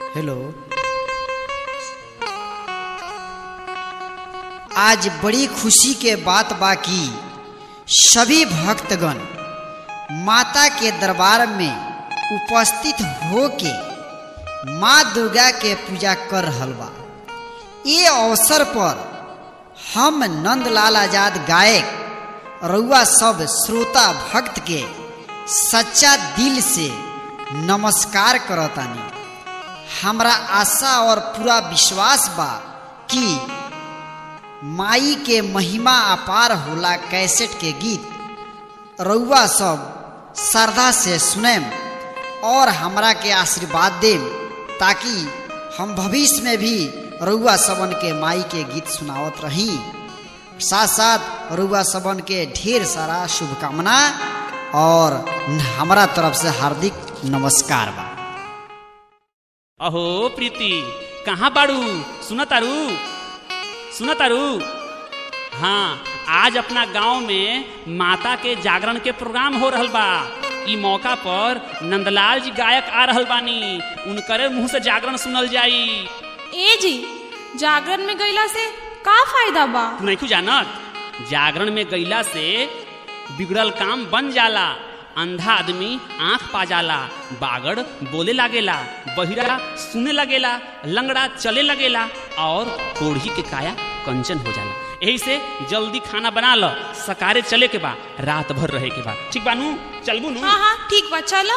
hello आज बड़ी खुशी के बात बा कि सभी भक्तगण माता के दरबार में उपस्थित होके माँ दुर्गा के पूजा कर रहल बा ये अवसर पर हम नंदलाल आजाद गायक रउआ सब श्रोता भक्त के सच्चा दिल से नमस्कार करतानी हमरा आशा और पूरा विश्वास बा कि माई के महिमा अपार होला कैसेट के गीत रउआ सब श्रद्धा से सुनेम और हमरा के आशीर्वाद देम ताकि हम भविष्य में भी रउआ सबन के माई के गीत सुनावत रही साथ साथ रउआ सबन के ढेर सारा शुभकामना और हमारा तरफ से हार्दिक नमस्कार बा अहो प्रीति कहाँ बाड़ू सुन तारू सुन तारू हाँ आज अपना गांव में माता के जागरण के प्रोग्राम हो रहल बा ई मौका पर नंदलाल जी गायक आ रहल बानी उनकरे मुंह से जागरण सुनल जाई ए जी जागरण में गईला से का फायदा बा तू नहीं जानत जागरण में गईला से बिगड़ल काम बन जाला अंधा आदमी आंख पा जाला बागड़ बोले लागेला बहिरा सुने लगेला लंगड़ा चले लगेला और कोढ़ी के काया कंचन हो जाला यही से जल्दी खाना बना लो सकारे चले के बा रात भर रहे के बा ठीक बानू चलबू नू हाँ हाँ ठीक बा चलो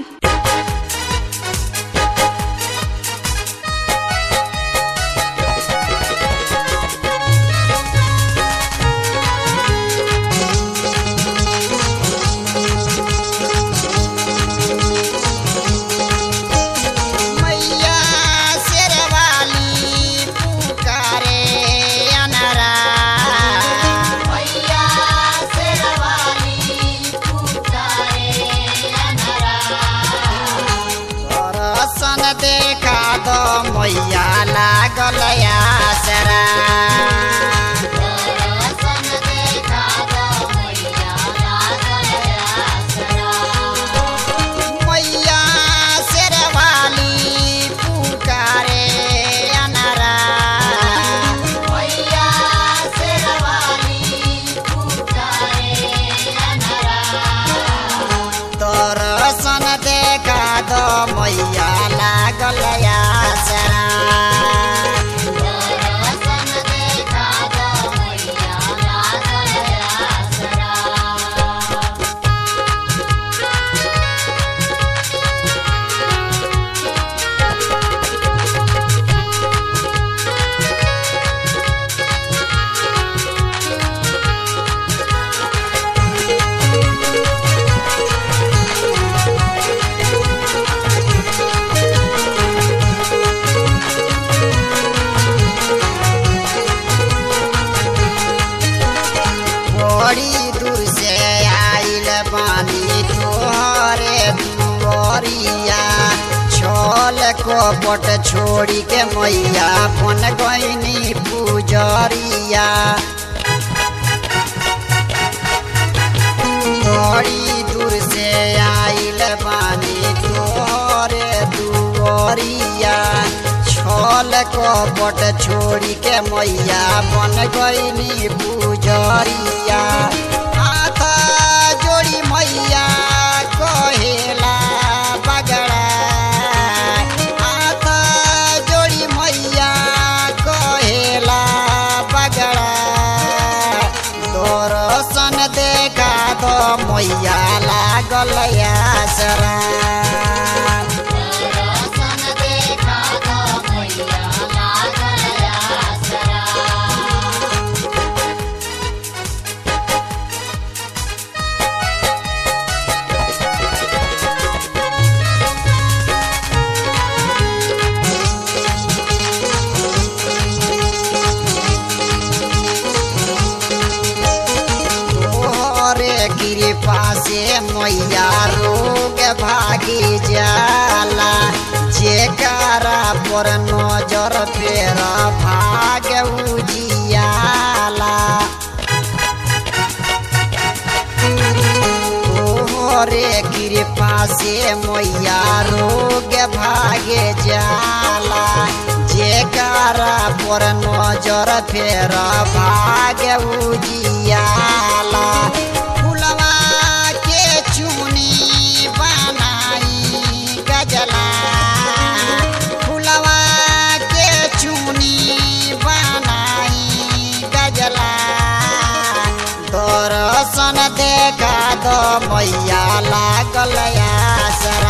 मैया शेरवाली पुकारे अनरा मैया शेरवाली पुकारे अनरा दर्शन देखा दो मैया लागल आसरा दर्शन देखा दो मैया लागल आसरा मैया शेरवाली पुकारे अनरा मैया शेरवाली पुकारे अनरा दर्शन देखा दो मैया लागल आसरा दर्शन देखा दो मैया लागल आसरा बड़ी दूर से आइल बानी तोहरे दुआरिया छोल कोपट छोड़ी के मैया बन गईनी पुजरिया बड़ी दूर से आइल बानी तोहरे दुआरिया छल कपट छोड़ी के मैया बन गईनी पुजरिया हाथ जोड़ी मैया कहेला बगड़ा हाथ जोड़ी मैया कहेला बगड़ा दर्शन देखा दो मैया लागल आसरा दर्शन देखा दो मैया लागल आसरा तोहरे कृपा से मैया रोग भागी जाला जेकरा पर नजर फेर भाग उजियाला तोहरे कृपा से मैया रोग भागे जाला जेकरा पर नजर फेर भाग्य उजियाला फुलवा के चुनी बनाई गजला फुलवा के चुनी बनाई गजला दर्शन देखा दो मैया लागल आसरा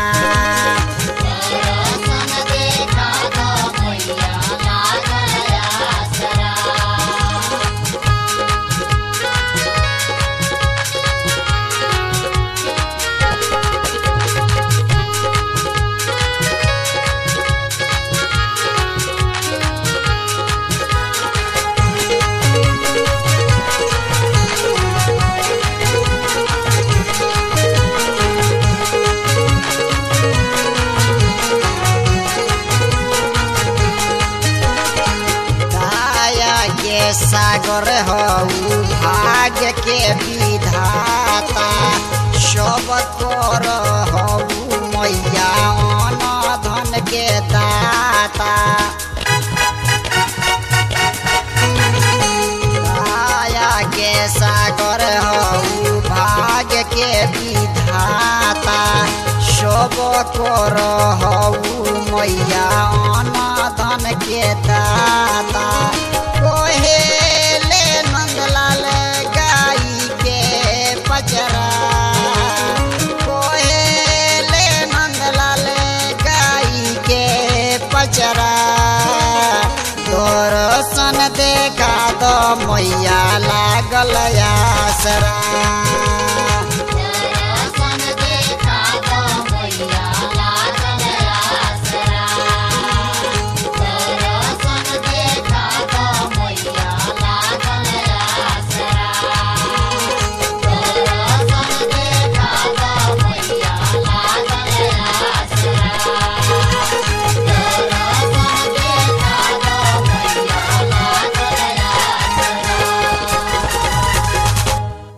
दाया के सागर हऊ भाग्य के विधाता सब कर हऊ मैया अन धन के दाता दाया के सागर हऊ भाग्य के विधाता सब कर हऊ मैया अन धन के दाता कोहेले नंदलाल गाई के पचरा कोहेले नंदलाल गाई के पचरा दर्शन देखा दो मैया लागल आसरा